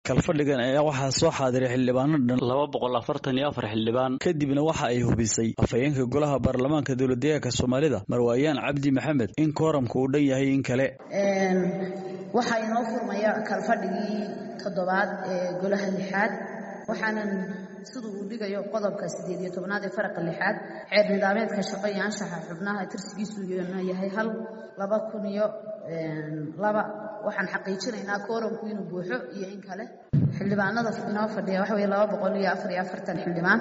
kalfadhigan ayaa waxaa soo xaadiray xildhibaano dhan laba boqol afartan iyo afar xildhibaan kadibna waxa ay hubisay afhayeenka golaha baarlamaanka dowladdeegaanka soomaalida marwaayaan cabdi maxamed in kooramka uu dhan yahay in kale waxaa inoo furmaya kalfadhigii toddobaad ee golaha lixaad waxaanan sida uu dhigayo qodobka siddeed iyo tobnaad ee faraqa lixaad xeer nidaameedka shaqo iyo anshaxa xubnaha tirsigiisu yahay hal laba kun iyo laba waxaan xaqiijinaynaa kooramku inuu buuxo iyo in kale xildhibaanada inoo fadhiya waxa weye laba boqol iyo afar iyo afartan xildhibaan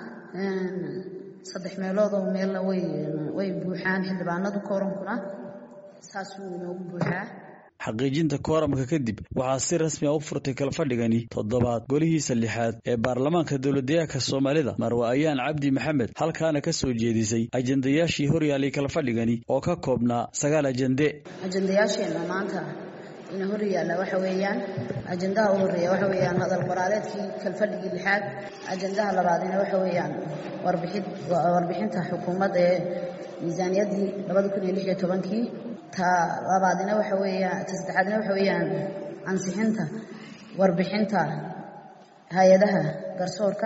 saddex meeloodoo meelna way buuxaan xildhibaanadu kooramkuna saasuu inoogu buuxaa xaqiijinta kooramka kadib waxaa si rasmi a u furtay kalfadhigani toddobaad golihiisa lixaad ee baarlamaanka dowladdeegaanka soomaalida marwaayaan cabdi maxamed halkaana ka soo jeedisay ajendayaashii horyaalay kalfadhigani oo ka koobnaa sagaal ajende ajendayaasheenna maanta ina horyaalla waxa weeyaan ajendaha u horreeya waxa weeyaan hadal qoraaleedkii kalfadhigii lixaad ajendaha labaadina waxa weeyaan warbixinta xukuumadda ee miisaaniyaddii labada kun iyo lix iyo tobankii ta labaadina waxa weeyaan ta saddexaadina waxa weeyaan ansixinta warbixinta hay-adaha garsoorka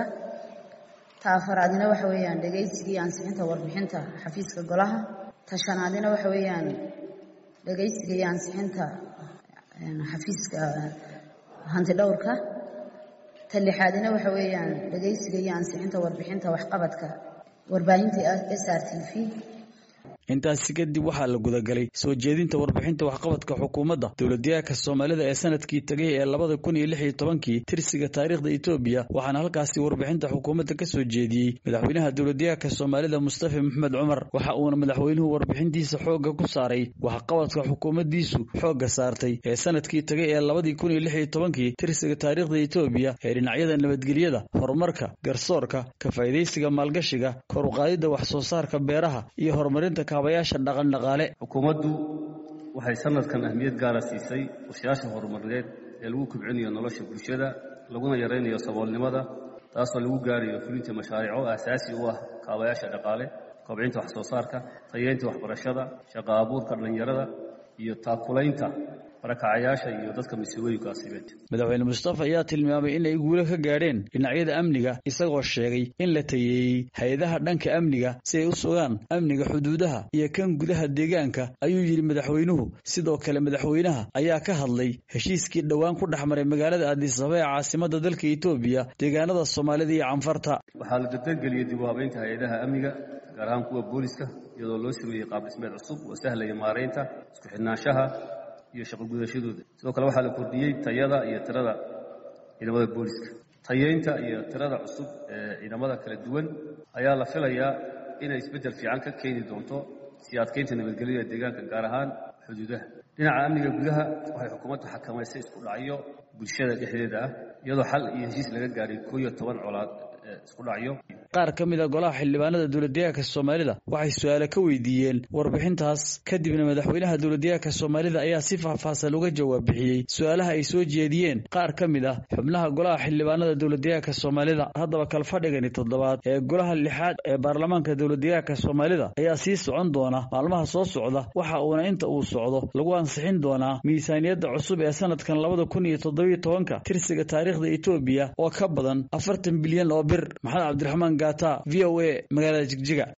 ta afaraadina waxa weeyaan dhegaysigii ansixinta warbixinta xafiiska golaha ta shanaadina waxa weeyaan dhegaysiga iyo ansixinta xafiiska hantidhowrka ta lixaadina waxa weeyaan dhegaysiga iyo ansixinta warbixinta waxqabadka warbaahinta s r t v intaasi kadib waxaa la gudagalay soo jeedinta warbixinta waxqabadka xukuumadda dowladdeegaanka soomaalida ee sanadkii tegay ee labada kun iyo lix iyo tobankii tirsiga taariikhda etoobiya waxaana halkaasi warbixinta xukuumadda ka soo jeediyey madaxweynaha dowladdeegaanka soomaalida mustafa maxmed cumar waxa uuna madaxweynuhu warbixintiisa xoogga ku saaray waxqabadka xukuumaddiisu xoogga saartay ee sanadkii tegay ee labadii kun iyo lix iyo tobankii tirsiga taariikhda etoobiya ee dhinacyada nabadgelyada horumarka garsoorka ka faa'idaysiga maalgashiga kor uqaadidda wax soo saarka beeraha iyo horumarinta xukuumaddu waxay sanadkan ahmiyad gaara siisay warshayaasha horumarineed ee lagu kobcinayo nolosha bulshada laguna yaraynayo saboolnimada taasoo lagu gaarayo fulinta mashaariico aasaasi u ah kaabayaasha dhaqaale kobcinta wax soo saarka tayeynta waxbarashada shaqo abuurka dhallinyarada iyo taakulaynta barakacayaasha iyo dadka masiibooyinka asiibeed madaxweyne mustafa ayaa tilmaamay inay guulo ka gaadheen dhinacyada amniga isagoo sheegay in la tayeeyey hay-adaha dhanka amniga si ay u sugaan amniga xuduudaha iyo kan gudaha deegaanka ayuu yidhi madaxweynuhu sidoo kale madaxweynaha ayaa ka hadlay heshiiskii dhowaan ku dhex maray magaalada addisaba ee caasimadda dalka etoobiya deegaanada soomaalida iyo canfarta waxaa la dardargeliyey dib u habeynta hay-adaha amniga gaar ahaan kuwa booliska iyadoo loo sameeyey qaab dhismeed cusub oo sahlaya maaraynta isku xidhnaanshaha iyo shaqo gudashadooda sidoo kale waxaa la kordhiyey tayada iyo tirada ciidamada booliska tayeynta iyo tirada cusub ee ciidamada kala duwan ayaa la filayaa inay isbeddel fiican ka keeni doonto sii adkeynta nabadgelyada deegaanka gaar ahaan xuduudaha dhinaca amniga gudaha waxay xukuumaddu xakamaysay isku dhacyo bulshada dhexdeeda ah iyadoo xal iyo heshiis laga gaaray koo iyo toban colaad isku dhacyo qaar ka mid a golaha xildhibaanada dowladdeegaanka soomaalida waxay su-aale ka weydiiyeen warbixintaas kadibna madaxweynaha dowladdeegaanka soomaalida ayaa si faahfaahsan uga jawaab bixiyey su-aalaha ay soo jeediyeen qaar ka mid ah xubnaha golaha xildhibaanada dowladdeegaanka soomaalida haddaba kalfadhigani toddobaad ee golaha lixaad ee baarlamaanka dowladdeegaanka soomaalida ayaa sii socon doona maalmaha soo socda waxa uuna inta uu socdo lagu ansixin doonaa miisaaniyadda cusub ee sanadkan labada kun iyo toddobiyo tobanka tirsiga taariikhda etoobiya oo ka badan afartan bilyan oo bir maxamed cabdiraxmaan gaata v o a magaalada jigjiga